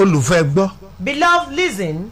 olùfẹ́ gbọ́ Beloved, listen.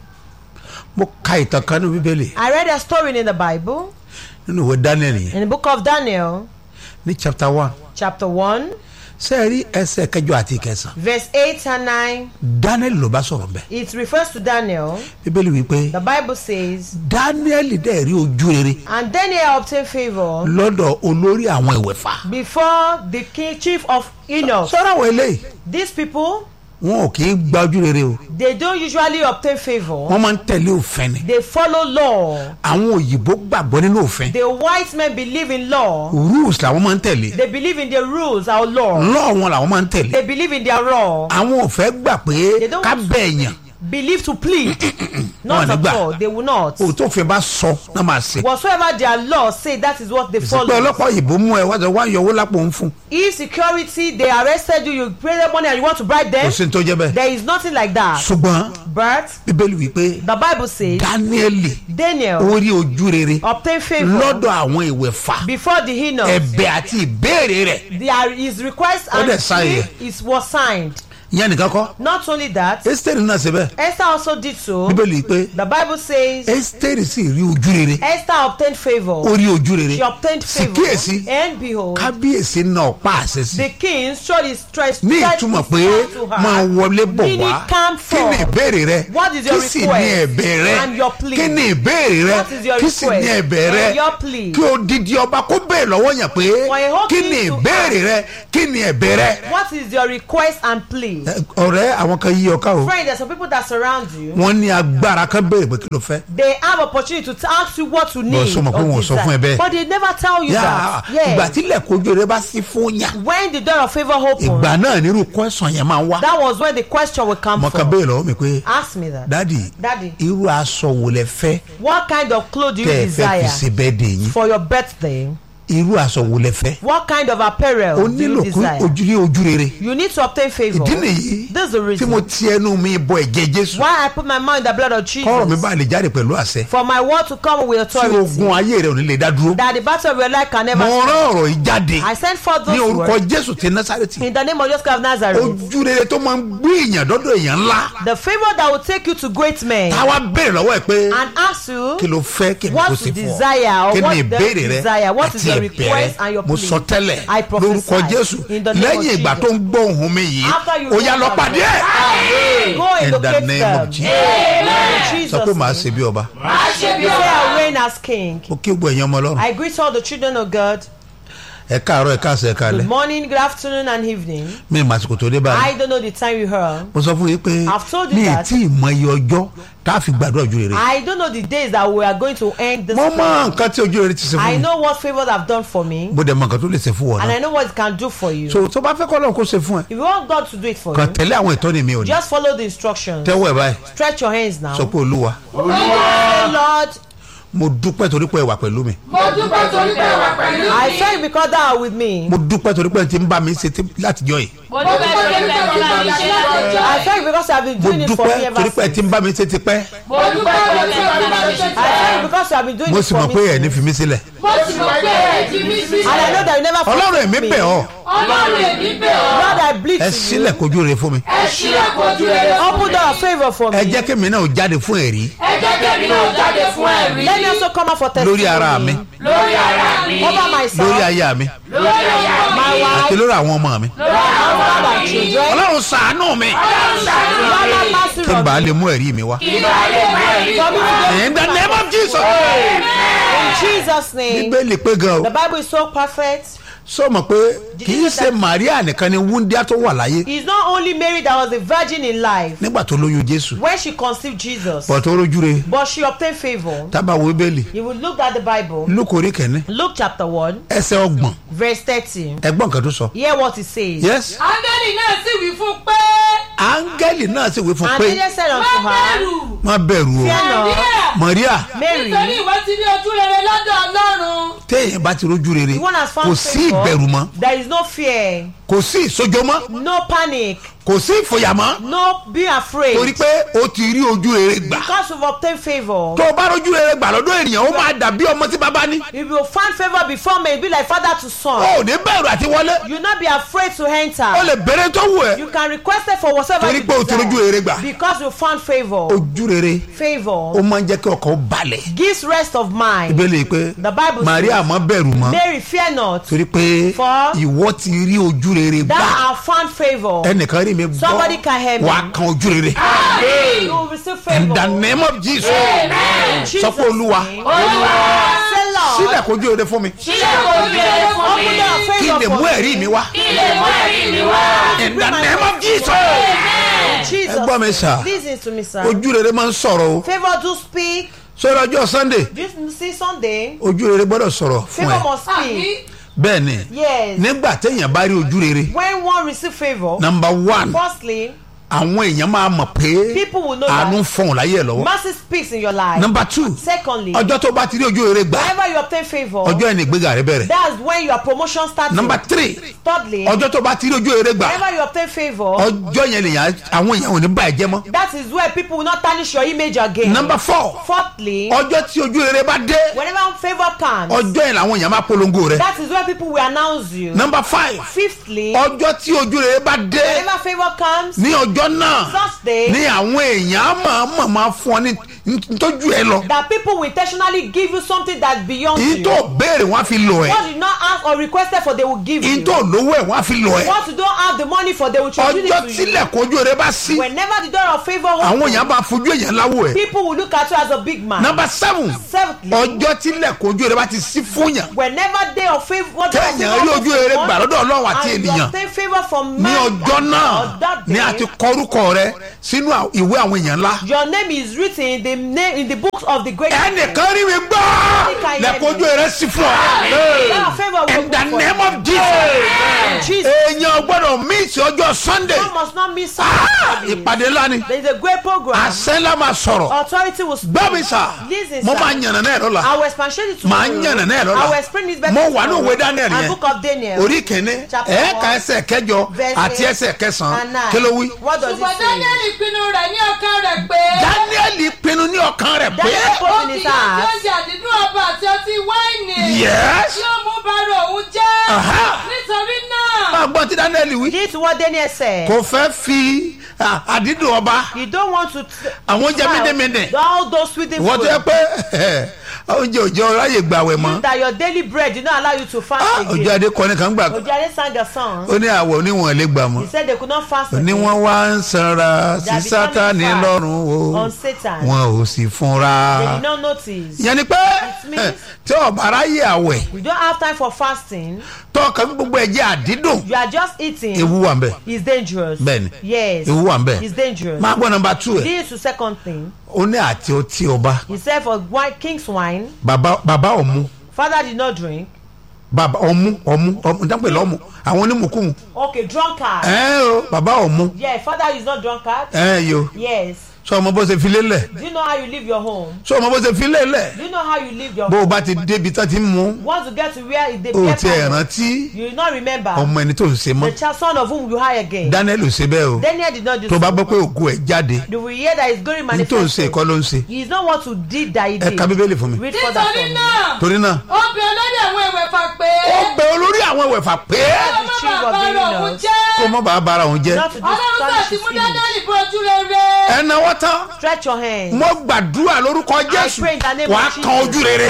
mo ka ìtàn kan ní bíbélì I read a story in the Bible, nínú ìwé daniel yẹn in the book of Daniel, ní chapter one chapter 1, ṣé ẹ rí ẹsẹ̀ kẹjọ àti ìkẹsàn verse 8 and 9. daniel ló bá sọ̀rọ̀ bẹ́ẹ̀ It refers to Daniel. bíbélì wípé The Bible says, daniel dẹ̀ rí ojú rere And Daniel obtained favor lọ́dọ̀ olórí àwọn ìwẹ̀fà before the king, chief of Enoch. sọ́dọ̀ àwọn eléyìí These people, wọn ò kì í gba ojú rere o they don't usually obtain favor. wọ́n máa ń tẹ̀lé òfin ni They follow law. àwọn òyìnbó gbàgbọ́ nínú òfin The white men believe in law. rules làwọn máa ń tẹ̀lé They believe in the rules, our law. law wọn làwọn máa ń tẹ̀lé They believe in their law. àwọn ò fẹ́ gbà pé They don't- ká bẹ́ẹ̀ yàn Believe to plead. Not Wọn ò ní at gbà. all. They will not. òótọ́ òfin bá sọ náà máa ṣe Whatsoever their law say, that is what they pé follow. ọlọ́pàá òyìnbó mú ẹ wá sọ wá yọ owó lápò ń fún If security, they arrested you, you pay them money and you want to bribe kò them, sí ní tó jẹ́ bẹ́ẹ̀ there is nothing like that. ṣùgbọ́n But bíbélì wípé the Bible says dáníẹ́lì Daniel ó rí ojú rere obtained favor lọ́dọ̀ àwọn ìwẹ̀fà before the Enoch. ẹ̀bẹ̀ àti ìbéèrè rẹ̀ There is request Ó and dẹ̀ sign plea yẹ. is was signed. ìyẹn nìkan kọ́ Not only that, ẹ́sítẹ́rì náà ṣe bẹ́ẹ̀ Esther also did so. bíbélì pé The Bible says ẹ́sítẹ́rì sì rí ojú rere Esther obtained ó favor. rí ojú rere She obtained sì favor. kíyèsí And behold, kábíyèsí náà pa àṣẹ sí the king showed his strength ní ìtumọ̀ pé máa wọlé bọ̀ Meaning wá come kí ni forth. ìbéèrè rẹ What is your kí sì ní request ẹ̀bẹ̀ rẹ and your plea? kí ni ìbéèrè rẹ What is your kí sì ní request ẹ̀bẹ̀ rẹ and your plea? kí odidi ọba kó bẹ́ẹ̀ lọ́wọ́ yẹn pé For a whole kí king ni to ìbéèrè rẹ kí ni ẹ̀bẹ̀ rẹ. What is your request and plea? Ẹ, ọ̀rẹ́ àwọn kan yí ọká o Friend, there's some people that surround you. wọ́n ní agbára kan béèrè pé kí ló fẹ́. They have opportunity to ask you what you need. sọ ma pé or wọn ò sọ desire. fún ẹ bẹ́ẹ̀. But they never tell you Yà, that. ìgbà Yeah. tí ilẹ̀kùn ojú rẹ bá sí fún yàn When the door of favor opens, ìgbà náà nírú kọ́sàn yẹn máa wá. that was when the question will come mo kan from. béèrè lọ́wọ́ mi pé Ask me that. dádì Daddy, irú aṣọ wo lẹ fẹ́ what kind of clothes do you tẹ́ ẹ fẹ́ fi desire ṣe bẹ́ẹ̀ dè yín for your birthday? irú aṣọ wo lẹ fẹ́. What kind of apparel o do you nílò kí desire? ojú rí ojú rere. You need to obtain favor. ìdí nìyí This is the tí mo reason ti ẹnu mi bọ ẹ̀jẹ̀ jésù why I put my mouth in the blood of kọ́rọ̀ mi Jesus. bá lè jáde pẹ̀lú àṣẹ For my word to come with tí authority. ogun ayé rẹ ò ní lè dá dúró. That the battle of your life can never mo stop. rán ọ̀rọ̀ yìí jáde I send forth ní those orúkọ words jésù ti násàrètì in the name of Jesus of Nazareth. ojú rere tó máa ń gbé èèyàn dọ́dọ̀ èèyàn ńlá The favor that will take you to great men táwa béèrè lọ́wọ́ ẹ̀ pé and ask you kí ló fẹ́ kí ni what kò you sí fún ọ desire or kí what ni the ìbéèrè rẹ desire, what is àti your ẹ̀bẹ̀ request and your rẹ mo plea. sọ tẹ́lẹ̀ I prophesy lórúkọ jésù in the name of lẹ́yìn ìgbà Jesus. tó ń gbọ́ ohùn mi yìí After you ó yá hear lọ my pàdé ẹ̀ voice, Go and in the locate name them. of Jesus In sọ pé Jesus' màá name. ṣe bí ọba You say I reign as king. ó kí gbọ́ ẹ̀yàn ọmọ ọlọ́run I greet all the children of God. ẹ káàárọ̀ ẹ káàsán ẹ Good káalẹ́ morning, good afternoon, and evening. mi ì màsìkò tó dé báyìí I don't know the time you heard. mo sọ fún yín pé I've told you mi ì that. tí ì mọ iye ọjọ́ tá a fi gbàdúrà ojú rere I don't know the days that we are going to end this. mo mọ prayer. nǹkan tí ojú rere ti ṣe I fún mi know what favors have done for me, mo dẹ̀ mọ nǹkan tó lè ṣe fún wọn and náà I know what it can do for you. so tó bá fẹ́ kọ́ lọ́run kó ṣe fún ẹ If you want God to do it for kàn you, tẹ̀lé àwọn ìtọ́ni mi ò ní just follow the instructions. tẹ́wọ́ ẹ̀ báyìí Stretch your hands now. sọ pé olúwa Say, Lord, mo dúpẹ́ torí pé ẹ wà pẹ̀lú mi mo dúpẹ́ torí pé ẹ wà pẹ̀lú I mi. thank you because thou art with me. mo dúpẹ́ torí pé ẹ ti ń bá mi ṣe tí- látijọ́ yìí mo dúpẹ́ torí pé ẹ ti bá mi ṣe látọjọ́ I ẹ̀. thank you because you have been mo doing it for me dúpẹ́ ever torí pé ẹ since. ti ń bá mi ṣe tipẹ́ mo dúpẹ́ torí pé ẹ ti bá mi ṣe I thank you because you have been doing mo it sì for mọ̀ me pé ẹ̀ ní since. fi mí sílẹ̀ mo sì mọ̀ pé ẹ ti mí sí. And I know that you never ọlọ́run forsake èmi me. bẹ̀ ọ́ ọlọ́run èmi bẹ̀ ọ́. Lord, I bleed ẹ to sílẹ̀ you. kojú rere fún mi ẹ ṣílẹ̀ kojú rere fún Open mi. door of favor for ẹ me. jẹ́ kí mi náà jáde fún ẹ̀rí ẹ jẹ́ kẹ́mi náà jáde fún ẹ̀rí. Let me also come out for testimony. lórí ara mi lórí ara mi. Over lórí myself, aya mi lórí aya mi. my àti wife, lórí àwọn ọmọ mi lórí àwọn my ọmọ mi. children. ọlọ́run ṣàánú mi ọlọ́run ṣàánú Lord, mi. have mercy kí n on bàa me. lè mú ẹ̀rí mi wá ìgbà lè má ẹ̀rí For me to wá. go in the name of Jesus in Jesus' name. bíbélì pé gan o The Bible is so perfect. sọ ma pé kì í ṣe Maria nìkan ni wúndíá tó wà láyé It's not only Mary that was a virgin in life nígbà tó lóyún Jésù when she conceived Jesus, bọ̀ tó rójú re but she obtained favor. tábà wo bíbélì You will look at the Bible, Lúùkù orí kẹ́ni Luke chapter 1, ẹsẹ̀ ọgbọ̀n verse 13. ẹgbọ́n kan tó sọ Hear what it says. yes áńgẹ́lì náà sì wí fún pé áńgẹ́lì náà sì wí fún And pé angel said má unto her, bẹ̀rù. má bẹ̀rù o Fear not, Maria Mary, nítorí ìwọ ti ní ojú rere lọ́dọ̀ ọlọ́run. téèyàn bá ti rójú rere the one has kò found sí favor. ìbẹ̀rù mọ́ There is no fear, kò sí ìsojọ́ mọ́ no panic. kò sí ìfòyà mọ́ No, be afraid. torí pé o ti rí ojú rere gbà Because you've obtained favor. tó o bá rójú rere gbà lọ́dọ̀ ènìyàn ó máa dàbí ọmọ tí bàbá ní If you find favor before me, it be like father to son. o ò ní bẹ̀rù àti wọlé You not be afraid to enter. o lè bẹ̀rẹ̀ tó wù ẹ́ You can request it for whatever Torí you pé o ti rójú rere gbà. desire. Because you found favor. ojú rere ó Favor máa ń jẹ́ kí ọkàn ó balẹ̀ gives rest of mind. ìbéèrè yìí pé The Bible Maria says, má bẹ̀rù mọ́ Mary, fear not. torí pé For- ìwọ ti rí ojú rere Thou gbà have found favor. ẹnìkan rí mi Somebody can hear gbọ́ me. wàá kan ojú rere You will receive favor. in the name of Jesus In sọ Jesus' pé olúwa name. Say, Lord, sílẹ̀ kojú rere fún mi sílẹ̀ kò bí ẹ fún open mi door of kí n favor lè for mú me. ẹ̀rí mi wá kí lè mú ẹ̀rí mi wá. in the name of Jesus In Jesus' ẹ gbọ́ mi sà name. Listen to me, sir. ojú rere máa ń sọ̀rọ̀ o Favor do speak. sọ́dọ̀ ọjọ́ Sunday Do you see Sunday? ojú rere gbọ́dọ̀ sọ̀rọ̀ fún ẹ Favor must àbí speak. bẹ́ẹ̀ ni Yes. nígbà téèyàn bá rí ojú rere When one receive favor, number one firstly, àwọn èèyàn máa mọ̀ pé people will know àánú ń that fọ̀hún láyé ẹ̀ lọ́wọ́ mercy speaks in your life. number two Secondly, ọjọ́ tó bá ti rí ojú rere gbà whenever you obtain favor, ọjọ́ ẹni ìgbéga rẹ bẹ̀rẹ̀ that's when your promotion starts. number three Thirdly, ọjọ́ tó bá ti rí ojú rere gbà whenever you obtain favor, ọjọ́ yẹn lèyàn àwọn èèyàn ò ní bá ẹ jẹ́ mọ́ that is where people will not tarnish your image again. number four Fourthly, ọjọ́ tí ojú rere bá dé whenever favor comes, ọjọ́ yẹn làwọn èèyàn máa polongo rẹ that is where people will announce you. number five Fifthly, ọjọ́ tí ojú rere bá dé whenever favor comes, ní ọjọ́ náà such day ní àwọn èèyàn á máa máa máa fún ọ ní ntọ́jú ẹ lọ that people will intentionally give you something that's beyond yìí you. tó béèrè wọn á fi lọ ẹ What you not ask or requested for, they will give yìí you. tó lówó ẹ wọn á fi lọ ẹ What you don't have the money for, they will introduce ọjọ́ it to you. tílẹ̀kùn ojú rere bá sí Whenever the door of favor àwọn opens, èèyàn bá fojú èèyàn láwò ẹ people will look at you as a big man. number seven Seventhly, ọjọ́ tílẹ̀kùn ojú rere bá ti sí fún yàn whenever day of favor, day of Kéèyàn favor rí ojú rere opens, gbà lọ́dọ̀ Ọlọ́run àti and you ènìyàn. obtain favor from ní man ọjọ́ and náà God, that ni a day, ti kọrúkọ rẹ sínú à- ìwé àwọn èèyàn ńlá your name is written in the name in the books of the great. ẹnìkan rí mi gbọ́ lẹ́kọ̀ọ́ ojú rere sí fún ọ That favor will in the open for name you. of Jesus Jesus, èèyàn gbọ́dọ̀ míìsì ọjọ́ Sunday one must not miss Ah, something. ìpàdé ńlá ni There is a great program. àṣẹ ńlá máa sọ̀rọ̀ Authority will speak. gbọ́ mi sà Listen, mo sir. máa yànnà náà lọ́la I will expatiate it Màá tomorrow. yànnà náà lọ́la. I will explain this better Mo wà ní tomorrow. òwe Daniel And yẹn. book of Daniel. orí kìíní Chapter ẹ̀ẹ́ka one, ẹsẹ̀ kẹjọ verse àti eight ẹsẹ̀ kẹsàn-án and nine. kí ló wí. What does it ṣùgbọ́n say? daniel pinnu rẹ̀ ní ọkàn rẹ̀ pé Daniel pinnu ní ọkàn rẹ̀ pé Daniel put ó in kì his yóò heart. jẹ oúnjẹ àdídùn ọba àti ọtí wáìnì Yes. tí ó mú bàrà òun jẹ́ Aha. nítorí náà máa gbọ́ tí Daniel wí. This is what Daniel said. kò fẹ́ fi à, àdídùn ọba You don't want to. t- Àwọn oúnjẹ smile. mídìmídì. All those sweet wọ́n tó yẹ food. pé oúnjẹ òjò ráyè gbàwẹ̀ mọ́ That your daily bread did not allow you to fast Ah, ojú again. adé kọ́ni kan gbà Ojade sang a song. ó ní àwọ̀ oníwọ̀n lè gbà mọ́ He said they could not fast ó ní again. wọ́n wá ń sanra sí They are becoming Sátánì fat lọ́rùn o on Satan. wọn ò sì fúnra They did not notice. ìyẹn ni pé means- tí ọba ráyè àwẹ̀ You don't have time for fasting. tọkàn gbogbo ẹ̀jẹ̀ àdídùn You are just eating. ewu wà ń bẹ̀ It's dangerous. Bẹ́ẹ̀ni. Yes. ewu wà ń bẹ̀ It's dangerous. máa gbọ́ nọmba two ẹ̀ This is the second thing. ó ní àti ọtí ọba He said for wine, king's wine, bàbá bàbá ọ̀mú father did not drink. bàbá ọ̀mú ọ̀mú ọ̀mú dápẹ́ lọ́mú àwọn onímùkúmu Okay, drunkard. ẹ o bàbá ọ̀mú Yeah, father is not drunkard. ẹ yo Yes. sọ ọmọ bó ṣe fi lélẹ̀ Do you know how you live your home? sọ ọmọ bó ṣe fi lélẹ̀ Do you know how you live your bó o home? bá ti débi tán ti ń mú Once you get to where it- the o beer ti ẹ̀ parlor, rántí you will not remember ọmọ ẹni tó ń ṣe mọ́ the child son of whom you hire again. Daniel ò ṣe bẹ́ẹ̀ o Daniel did not do tó bá so. gbọ́ pé ògo ẹ̀ jáde You will hear that he's going to ní tó ń ṣe manifest. ìkọ́ ló ń ṣe He is not what to did that he ẹ did. ka bíbélì fún mi Read further nítorí from me. náà torí náà ó bẹ olórí àwọn ìwẹ̀fà pé ó bẹ olórí àwọn ẹ̀wẹ̀fà pé kí ó má chief bàa of the bàrà òun eunuchs. jẹ́ kó mọ́ bàa bára òun jẹ́ Not to ọlọ́run sà astonish ti his mú image. daniel bó ojú rere ẹ náwó tán Stretch your hands. mo gbàdúrà lórúkọ Jésù pray in the name wàá of kan Jesus. ojú rere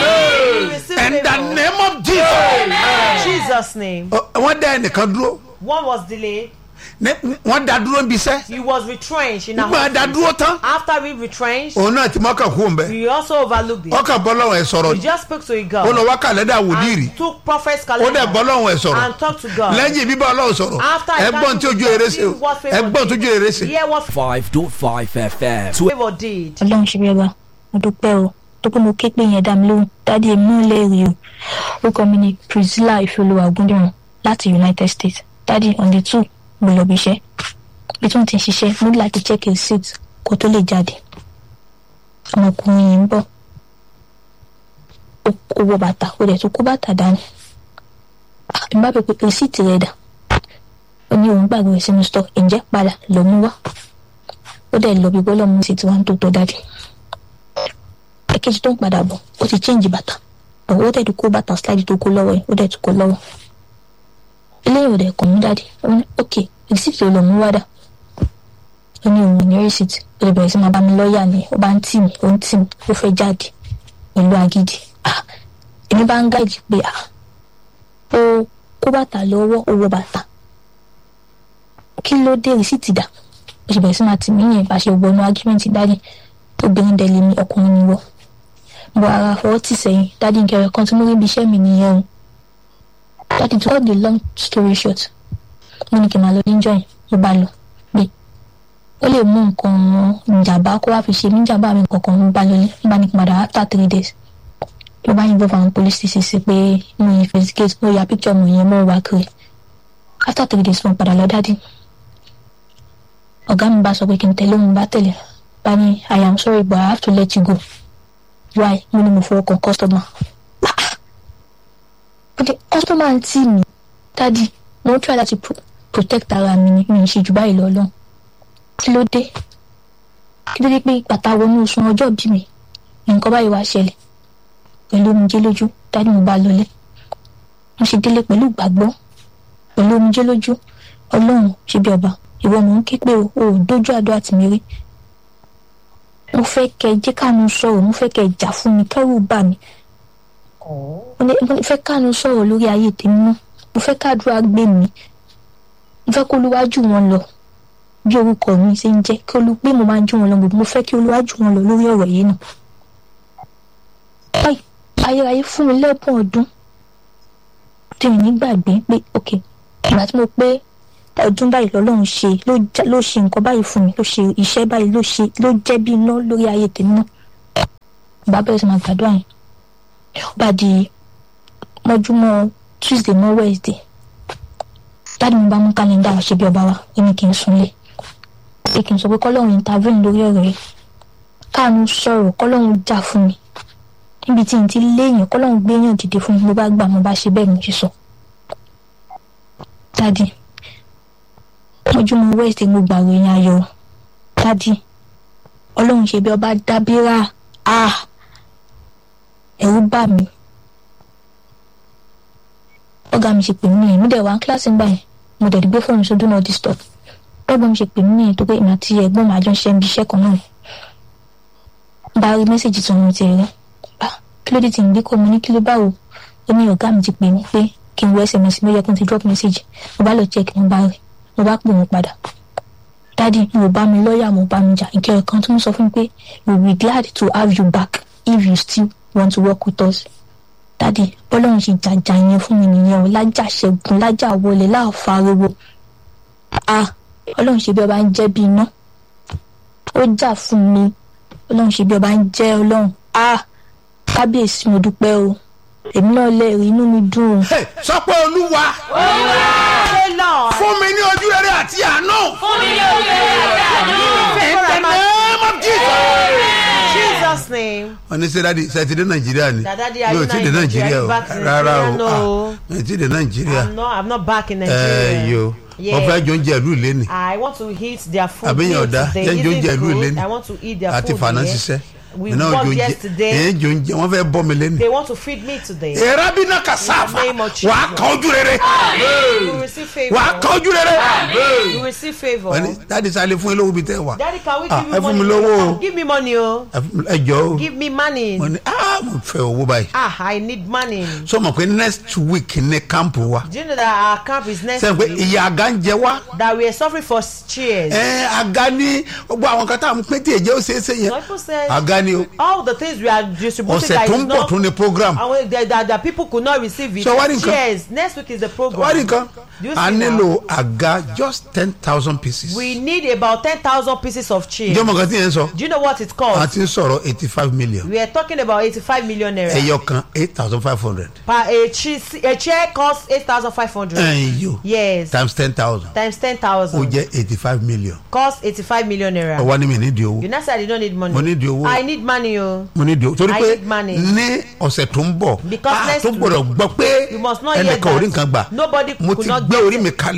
You receive in the favor. name of Jesus In Jesus' name. Ọ- wọ́n dá ẹnìkan dúró One was delayed. ní- wọ́n dá dúró níbi iṣẹ́ He was retrenched in a nígbà dá hospital. dúró tán After we retrenched, òun náà ti mọ́kàn kú òun bẹ́ẹ̀ we also overlooked it. ọkàn bọ́ lọ́wọ́ ẹ̀ sọ̀rọ̀ We just spoke to a ó God. lọ wá kàlẹ́dà wòlíì rí and took prophet's ó dẹ̀ bọ́ calendar lọ́wọ́ ẹ̀ sọ̀rọ̀ and talked to God. lẹ́yìn bíbá ọlọ́run sọ̀rọ̀ After I ẹgbọ́n tí ojú eré ṣe o what favor ẹgbọ́n tí did. ojú eré ṣe. Hear what 5.5 FM. favor did. ọlọ́run ṣe bí ọba mo dúpẹ́ o tó pé mo ké pé yẹn dá mi lóhùn dáàdi èmi náà lè rí o orúkọ mi ni priscilla ìfẹ́olúwa ògúndìrán láti united states dáàdi on the two mo lọ bí iṣẹ́ bí tí wọ́n ti ń ṣiṣẹ́ mo ní láti check receipt kó tó lè jáde ọmọkùnrin yìí ń bọ̀ ó ó wọ bàtà ó dẹ̀ tún kó bàtà dání Ah, n bá bẹ pé receipt rẹ̀ dà ó ní òun gbàgbé sínú stock ǹjẹ́ padà lọ mú wá ó dẹ̀ lọ bí bọ́lá mú sí tiwa ń tó tó dájú ẹ̀kejì tó ń padà bọ̀ ó ti change bàtà ọ̀wọ́ dẹ̀ tún kó bàtà slide tó kó lọ́wọ́ yẹn ó dẹ̀ tún kó lọ́wọ́ eléyìí ò dẹ̀ kàn mú dáadé ó ní ok receipt ló lọ mú wá dà ó ní òun ní receipt ó lè bẹ̀rẹ̀ sí máa bá mi lọ́ọ̀yà ni ó bá ń tì mí ó ń tì mí ó fẹ́ jáde pẹ̀lú agídí ah èmi bá ń gáàjì pé ah ó kó bàtà lọ́wọ́ ó wọ bàtà kí ló dé rìsíìtì dà ó sì bẹ̀rẹ̀ sí máa tì mí yẹn bá ṣe wọnú ágímẹ́ǹtì dáadé obìnrin dẹ̀ lè mi ọkùnrin ni wọ́ mo ara fọwọ́ tì sẹ́yìn dáadé nkẹrẹ kan tí mo rí ibi iṣẹ́ mi nìyẹn o dáadé to cut the long story short mo ní kí n máa lọ níjọ́ yẹn mo bá lọ pé ó lè mú nǹkan ìjàmbá kó wá fi ṣe mí ìjàmbá mi kankan mo bá lọlé mo bá ní kí n padà after three days mo bá yìnbọn fún àwọn police station sí pé mo investigate mo ya picture mo yẹn mo wá kiri after three days mo padà lọ dáadé ọ̀gá mi bá sọ pé kí n tẹ̀lé òun bá tẹ̀lé bá ní i am sorry but i have to let you go why mo ní mo fọwọ́ kan customer but the customer ń tì mí dádì mo ń try láti pro protect ara mi ni mi ń ṣe jù báyìí lọ lọ́hùn kí ló dé kí ló dé pé bàtà wọnú oṣù ọjọ́ bí mi nǹkan báyìí wá ṣẹlẹ̀ pẹ̀lú omijé lójú dádì mo bá lọlé mo ṣe délé pẹ̀lú ìgbàgbọ́ pẹ̀lú omijé lójú ọlọ́run ṣe bí ọba ìwọ mò ń ké pé o ò dójú àdó àti mi rí mo fẹ́ kẹ́ ẹ jẹ́ káàánú sọ̀rọ̀ mo fẹ́ kẹ́ ẹ jà fún mi kẹ́rù bà mí mo ní- mo fẹ́ káàánú sọ̀rọ̀ lórí ayé tèmi mọ́ mo fẹ́ káàdúrà gbé mi mo fẹ́ kó olúwájú wọn lọ bí orúkọ mi ṣe ń jẹ́ kí olú pé mo máa ń jú wọn lọ gbogbo mo fẹ́ kí olúwájú wọn lọ lórí ọ̀rọ̀ yìí náà báyìí ayérayé fún mi lẹ́bùn ọdún tí mi nígbàgbé pé ok ìgbà tí mo pé ọdún báyìí lọ́lọ́run ṣe ló já- ló ṣe nǹkan báyìí fún mi ló ṣe iṣẹ́ báyìí ló ṣe ló jẹ́ bí iná lórí ayé tèmi náà bá bẹ̀rẹ̀ sí máa gbàdúrà yẹn ó bá di mọ́júmọ́ tuesday mọ́ wednesday dáàdi mi bá mú kálẹ́ndà wá ṣe bí ọba wa ó ní kí n súnlé pé kí n sọ pé kọ́lọ́run intervene lórí ọ̀rọ̀ yìí káàánú sọ̀rọ̀ kọ́lọ́run jà fún mi níbi tí n ti léèyàn kọ́lọ́run gbéyàn dìde fún mi mo bá gbà mo bá ṣe bẹ́ẹ̀ mo ṣe sọ dáàdi mọ́júmọ́ wednesday mo gbàgbé yẹn ayọ̀ dáàdi ọlọ́run ṣe bí ọba dábírà ah ẹ̀rù bà mí ọ̀gá mi ṣe pè mí nìyẹn mi dẹ̀ wá kíláàsì ńgbà yẹn mo dẹ̀ gbé fóònù sódún náà disturb ọgbọ́n mi ṣe pè mí nìyẹn tó pé ìmọ̀ àti ẹ̀gbọ́n mi àjọ ń ṣe ibi iṣẹ́ kan náà bá rí mẹ́sàgì tó ń ti rí bá kí ló dé tí ń gbé kọ́ mo ní kí ló báwo ó ní ọ̀gá mi ti pè mí pé kí n wo sms mi ó yẹ kí n ti drop message mo bá lọ check mo bá rí mo bá pè wọ́n padà dádì mo bá mi lọ́ọ̀yà mo bá mi jà ìkẹyọ̀ kan tó ń sọ fún mi pé we will be glad to have you back if you still want to work with us dádì bọ́lọ́run ṣe jàjà yẹn fún mi nìyẹn o lájà ṣẹ́gun lájà wọlé láàfáriwo ah ọlọ́run ṣe bí ọba ń jẹ́ bí iná ó jà fún mi ọlọ́run ṣe bí ọba ń jẹ́ ọlọ́run ah kábíyèsí mo dúpẹ́ o èmi náà lè rí inú mi dùn o. Hey, sọ pé olúwa Say, Lord, fún mi ní ojú rere àti àánú. fún mi ní orí ẹ̀rẹ́ àánú. in the name of Jesus. Jesus' name. wọ́n ní sẹ́dáàdì sẹ́tì dé nàìjíríà ni Dada di mi ò ayé tí ì dé nàìjíríà o back to rárá o Nigeria, no. ah, mi ò tí ì dé nàìjíríà I'm not, I'm not back in ẹ Nigeria. yo Yeah. wọ́n fẹ́ jọ oúnjẹ ìlú ìléni I want to eat their food. àbí yẹn here ọ̀dà today. yẹn jọ Eating oúnjẹ ìlú food, ìléni I want to eat their àti food fàánà here. ṣiṣẹ́ We mi náà jọ worked oúnjẹ yesterday. yẹn jọ oúnjẹ wọ́n fẹ́ bọ́ mi léni. They want to feed me today. ìrábìnà kàsáfà In the name of Jesus. wà á kàn ojú rere You will receive favor. wà á kàn ojú rere. You will receive favor. wọ́n ní dáàdi sáré fún yín lówó bíi tẹ́ wà Daddy, can we Ah, give ẹ you fún money? mi lówó o. Give me money, oh. Ẹ fún mi- ẹ jọ o Give me money. wọ́n ní ah mo fẹ́ owó báyìí Ah, I need money. sọ ma pé next week ní kámpù wa Do you know that our camp is next sẹ́yìn pé week? ìyá àga ń jẹ wá That we are suffering for cheers. ẹ àga ní gbogbo àwọn kan tá à ń pín tí èjẹ́ ó ṣeé ṣe yẹn Some people said àga ni o all the things we are distributing ọ̀sẹ̀ that tó is ń bọ̀ not tún ní program and that, that, that people could not receive it. So wá ní nǹkan? Cheers. Next week is the program. wá nìkan Do you a see nílò now? àga just ten thousand pieces We need about ten thousand pieces of cheers. ǹjẹ́ ọmọ kan tí yẹn ń sọ Do you know what it a costs? ti ń sọ̀rọ̀ eighty five million We are talking about eighty-five million naira. ẹyọ kan eight thousand five hundred Per a, cheese, a chair costs eight thousand five hundred. ẹ̀yìn Yes. times ten thousand Times ten ó thousand. jẹ́ eighty five million Cost eighty-five million naira. ọwọ́ ni mi nídìí owó You know say I don't need money. Mo need the owó. I need money o. mo nídìí owó torí I pé need money. ní ọ̀sẹ̀ tó ń bọ̀ Because a next tó gbọ́dọ̀ gbọ́ pé You must not hear ẹnìkan ò rí that. nǹkan gbà Nobody mo could ti not gbé get orí it. mi kalẹ̀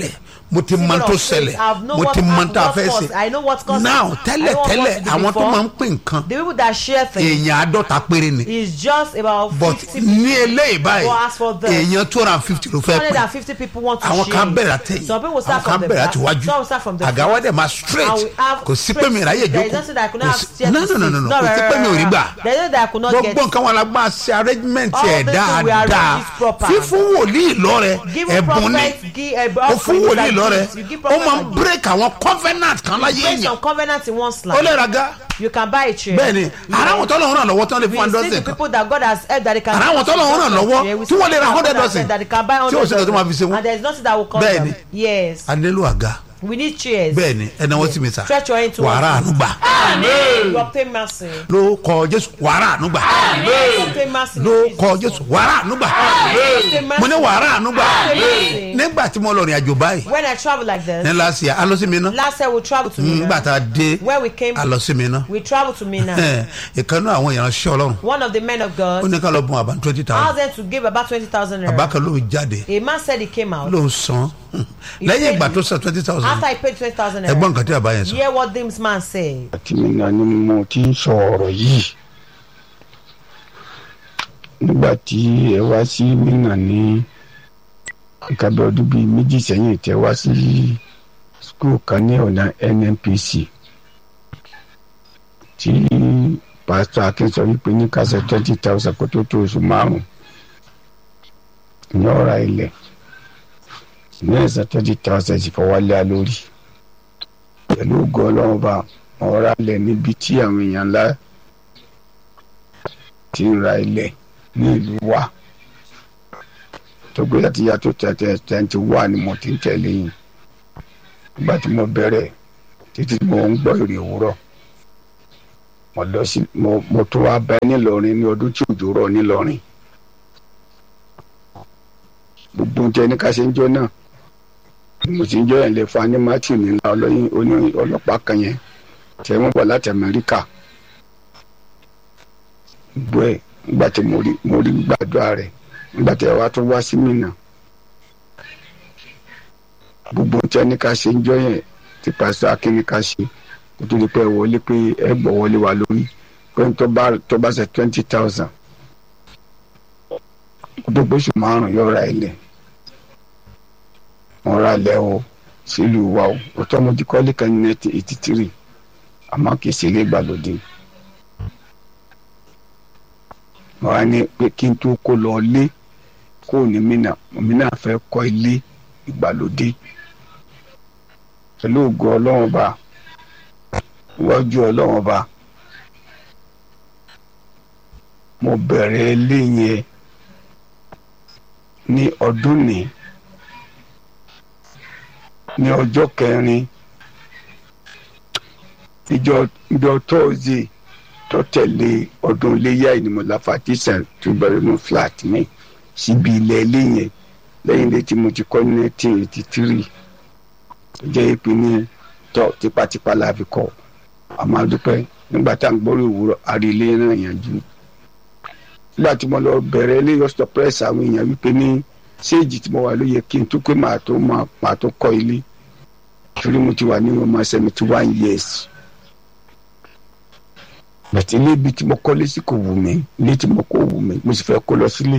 mo ti mọ tó ṣẹlẹ̀ mo ti mọ tó a fẹ́ ṣe now tẹ́lẹ̀ tẹ́lẹ̀ àwọn tó máa ń pè nǹkan the people that share things èèyàn àádọ́ta péré ni is just about but fifty people ní eléyìí báyìí But as for them, èèyàn two hundred and fifty ló two fẹ́ hundred pè and fifty people want to àwọn share kan it. bẹ̀rẹ̀ àtẹ̀yìn some people àwọn start kan from the bẹ̀rẹ̀ back àtiwájú some start from the àga wa front dẹ̀ máa straight and we have kò sí pé mi ráyè there is jókòó nothing that I could kò not sí have no no no no no kò sí pé mi ò rí gbà there is nothing that I could not get gbogbo nǹkan wọn la gbọ́n ṣe arrangement All ẹ̀ these things we arrange dáadáa it proper. fífún wòlíì lọ́rẹ giving ẹ̀bùn ni prophet give a ó fún wòlíì lọ́rẹ you give ó prophet máa ń a gift. break àwọn covenant kan láyé based èèyàn on covenant in one ó slide lè ra ga you can buy a chair bẹ́ẹ̀ ni ara àwọn tọ́lọ̀ ń ràn lọ́wọ́ tán lè fún one we see dozen the kan people that God has helped that they can Ara àwọn tọ́lọ̀ ń ràn lọ́wọ́ Yeah, we tí see wọ́n lè ra people hundred that God has dozen helped that they can buy tí ò sí nǹkan tó máa fi ṣe hundred wọ́n. and there is nothing that will cause Bẹ́ẹ̀ them ni. yes a nílò àga we need chairs bẹ́ẹ̀ ni ẹ̀ náwó sí mi sà stretch your hand to wàrà ànúgbà you obtain mercy ló kọ jésù wàrà ànúgbà you obtain mercy in ló Jesus' kọ name. jésù wàrà ànúgbà You obtain mercy. mo ní wàrà ànúgbà Obtain mercy. nígbà tí mo lọ rìn àjò báyìí when I travel like ní this lásìá a lọ sí mi ná last year we travel to nígbà Mina tá a dé when we came a lọ sí mi ná we travel to Mina ìkànnì àwọn ìránṣẹ́ ọlọ́run one of the men of ó God ní ká lọ bùn àbá twenty asked thousand them to give about twenty thousand àbá naira kan ló ń jáde a man said he came out ló ń san lẹ́yìn ìgbà tó san twenty thousand after he paid twenty thousand ẹgbọ́n naira nǹkan tí àbá yẹn sọ hear what this man said àti mi náà ni mo ti ń sọ ọ̀rọ̀ yìí nígbà tí ẹ wá sí mínà ní nǹkan bí ọdún bíi méjì sẹ́yìn tẹ wá sí skul kan ní ọ̀nà nnpc tí pásítọ̀ akin sọ wípé ní kásẹ̀ twenty thousand kó tó tó oṣù márùn-ún ní ọ̀rá ilẹ̀ ní ẹ̀sán twenty thousand sì fọwọ́ lé a lórí pẹ̀lú ògo ọlọ́run bá wọn ra ilẹ̀ níbi tí àwọn èèyàn ńlá ti ń ra ilẹ̀ ní ìlú wa tó gbé láti yàtọ̀ tẹ̀tẹ̀ tẹ̀ǹtì wà ní mo ti ń tẹ̀lé yìí nígbà tí mo bẹ̀rẹ̀ títí mo ń gbọ́ ìrì òwúrọ̀ mo lọ sí mo mo tún wá bá nílọrin ní ọdún tí òjò rọ̀ nílọrin gbogbo oúnjẹ ní ká ṣe ń jọ náà mo ti ń jọ yẹn lè fa ní matthew nílá ọlọ́yin oní ọlọ́pàá kan yẹn tẹ wọ́n bọ̀ láti amẹ́ríkà gbọ́ ẹ̀ nígbà tí mo rí mo rí gbàdúrà rẹ̀ nígbà tí àwa tó wá sí mìíràn gbogbo tí a ní ká ṣe ń jọ yẹn tí pásítọ̀ akínní ká ṣe kó tó di pé ẹ wọlé pé ẹ gbọ́ wọlé wa lórí pé tó bá tó bá ṣe twenty thousand kó tó gbóṣù márùn-ún yóò ra ilẹ̀ wọn ra ilẹ̀ o sílùú wa o òtọ́ mo ti kọ́lé kan ní nineteen eighty three àmọ́ kì í ṣe ilé ìgbàlódé mo wá ní pé kí n tó kó lọ lé kó ní mínà mínà fẹ́ kọ́ ilé ìgbàlódé pẹ̀lú ògo ọlọ́run ba iwájú ọlọ́run ba mo bẹ̀rẹ̀ ilé yẹn ní ọdún ní ní ọjọ́ kẹrin ìjọ ìjọ tóòzì tó tẹ̀lé ọdún iléyà ìnìmọ̀lá fatisa tó bẹ̀rẹ̀ nù flat mi síbi ilẹ̀ ilé yẹn lẹ́yìn ilé tí mo ti kọ́ ní nineteen eighty three tó jẹ́ ìpínlẹ̀ tọ́ tipátipá la fi kọ́ àmọ́ àdúpẹ́ nígbà tá à ń gbọ́rọ̀ òwúrọ̀ àrí ilé náà yanjú nígbà tí mo lọ bẹ̀rẹ̀ ilé yọ̀sọ̀ press àwọn èèyàn wípé ní séèjì tí mo wà ló yẹ kí n tó pé màá tó màá tó kọ́ ilé torí mo ti wà ní ọmọ seventy one years bàtí ilé ibi tí mo kọ́lé sí kò wù mí ilé tí mo kọ́ wù mí mo sì fẹ́ kó lọ sílé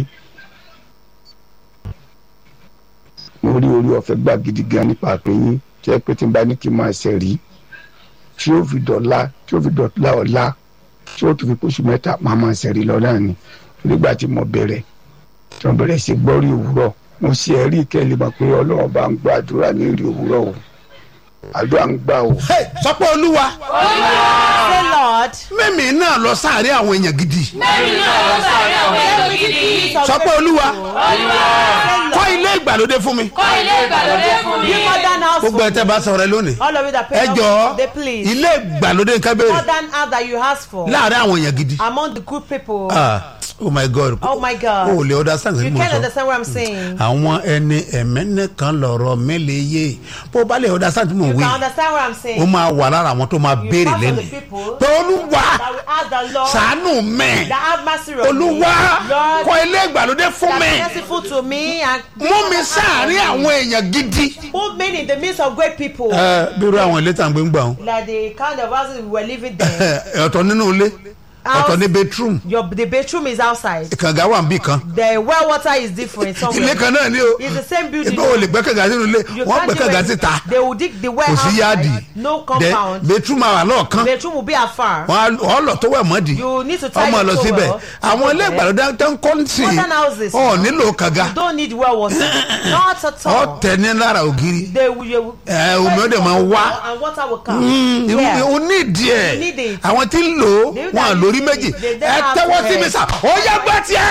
mo rí orí ọ̀fẹ́ gbà gidi gan nípa àpéyín tí ẹ pé tí n bá ní kí n máa ṣe rí tí ó fi dọ̀la tí ó fi dọ̀la ọ̀la tí ó tún fi kóṣù mẹ́ta máa máa ṣe rí lọ náà ni nígbà tí mo bẹ̀rẹ̀ tí mo bẹ̀rẹ̀ sí gbọ́ rí òwúrọ̀ mo ṣe ẹ̀rí ìkẹ́lẹ́ mọ̀ pé ọlọ́run bá ń gbọ́ àdúrà ní rí òwúrọ̀ o àdúrà ń gbà o. Hey, sọ pé olúwa say lord mímì náà lọ sáàrin àwọn èèyàn gidi Mẹ́rin náà ló sáré àwọn èèyàn gidi. sọ pé olúwa Olúwa kọ́ ilé ìgbàlódé fún mi kọ́ ilé ìgbàlódé fún mi. give modern house gbogbo ẹ̀ tẹ́ bá sọ̀rọ̀ ẹ lónìí all of you that ẹ pay jọ̀ọ́ they please ilé ìgbàlódé nǹkan béèrè modern house that you ask for láàrin àwọn èèyàn gidi among the good people Ah, oh my god Oh my God. o ò lè understand You nǹkan tí mo can't sọ understand what I'm saying. àwọn ẹni ẹ̀mẹ́nẹ́ kan lọ̀rọ̀ mẹ́lẹ̀ yé bó o bá lè understand tí mo You wí can understand what I'm ó saying. máa wà lára àwọn tó máa You béèrè part of the lẹ́nu people pé olúwa That will ask the Lord sàánú mẹ́ that have mercy on me. olúwa Lord, kọ́ ilé ìgbàlódé fún that mi be merciful to me and mú mi sáàárín àwọn èèyàn gidi. put me in the midst of great people. ẹ bí irú àwọn ilé tàǹgbé ń gbà wọn like the kind of houses we were living there. ọ̀tọ̀ nínú ilé ọ̀tọ̀ ní bedroom Your the bedroom is outside. kànga wà níbì kan The well water is different ilé somewhere. kan náà ni o It's the same building. ìgbà wo lè gbẹ́ kànga sínú ilé You wọ́n can't gbẹ́ do kànga it. síta They will dig the well kò sí yáàdì outside. No Then compound. bedroom àwà lọ́ọ̀kan Bedroom will be afar. wọ́n á lọ tó wẹ̀ mọ́dì You need to tie ọmọ your lọ towel síbẹ̀ to àwọn go ilé there. ìgbàlódé tó ń kọ́ sí Modern houses. ọ̀ nílò kànga You don't need well water. Not at all. ọ̀tẹ̀ ní lára ògiri They will. You, ẹ omi ó dẹ̀ máa wá And water will come. Yeah. o ní ìdí You need ẹ̀ it. àwọn tí ń lò ó They- wọn à they- lórí they- méjì they- they ẹ have tẹ́wọ́ to sí mi rest. sà ó yẹ gbọ́ tiẹ̀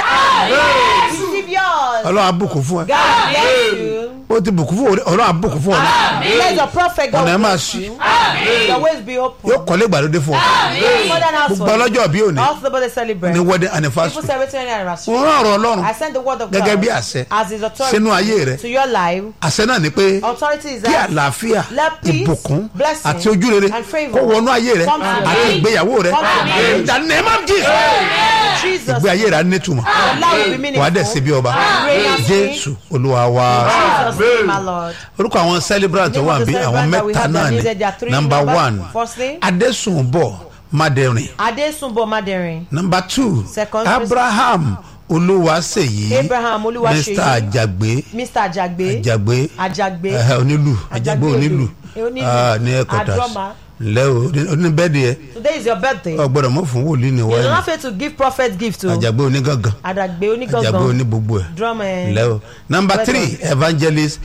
Receive yours. ọlọ́run abùkún fún ẹ God bless you. ó ti bùkún fún ọ ọlọ́run abùkún fún ọ náà Let your prophet God ọ̀nà ẹ̀ máa bless ṣí you. Your ways be open. yóò kọ́lé ìgbàlódé fún ọ Modern house gbogbo for you. ọlọ́jọ́ bí òní Also, the celebrate. ní wedding People anniversary celebrating anniversary. wọ́n rán ọ̀rọ̀ ọlọ́run I send the word of gẹ́gẹ́ God bí àṣẹ as his authority sínú ayé rẹ to your life. àṣẹ náà ni pé Authority is kí that àlàáfíà let peace, ìbùkún blessing, àti ojúrere and favour kó wọnú ayé rẹ come to your àti life. ìgbéyàwó rẹ Come to your life. in the name of Jesus Jesus. ìgbé ayé rẹ á nítumọ̀ Your life will be wàá dẹ̀ ṣe bí ọba Reign as king. jésù olúwa wa Jesus name, my Lord. orúkọ àwọn celebrant tó wà Name of bí the àwọn celebrant that we mẹ́ta have náà that ni needed their three number numbers. one Firstly, adésùnbọ̀ madẹrin Adesunbo Maderin. number two Second, abraham olúwaṣèyí Abraham Olúwaṣeyì. mr ajagbe Mr. Ajagbe. ajagbe Ajagbe. ẹhẹ, onílù ajagbe Ajagbe onílù odò. Onílù. ah, ní headquarters Adroma. ǹlẹ́ o oníbẹ́ẹ̀dì ẹ Today is your birthday. ọgbọ́dọ̀ mọ̀ fún wòlíì ní You wáyé do not fail to give prophet gift to ajagbe onígangan Adagbe ajagbe Onigangan. oní gbogbo ẹ Drum and ǹlẹ́ o number Well three evangelist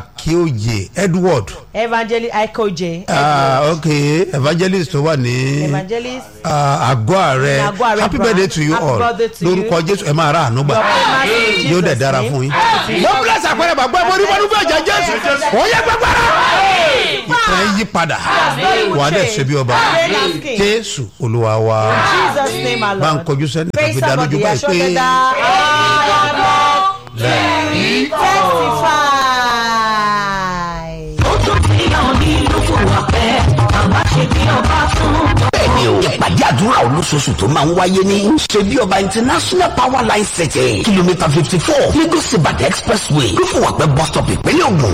akioye edward Evangelist Aikoje. ah, ok evangelist tó wà ní Evangelist. ah, àgọ́ ààrẹ Ní àgọ́ ààrẹ happy branch. birthday to you Happy all birthday to you. lórúkọ jésù ẹ máa ra àánú gbà Your famous in yóò dẹ̀ Jesus' dára name. fún yín. wọ́n bless àpẹẹrẹ bàbá ẹ̀mọ́ onímọ̀ nígbà jẹ́ jésù wọ́n yẹ gbàgbára. ìtàn yí padà wà á dẹ̀ ṣe bí ọba Reign as king. jésù olúwa wa Jesus name, my bá ń Lord. kọjú sẹ́ni Praise tàbí dá lójú somebody. báyìí Assure pé them that I am testify. bẹ́ẹ̀ni o ìpàdé àdúrà olóṣooṣù tó máa ń wáyé ní ṣebí ọba international power line city kilomita fifty four lagos ibadan expressway lófùwàpẹ́ bus stop ìpínlẹ̀ ògùn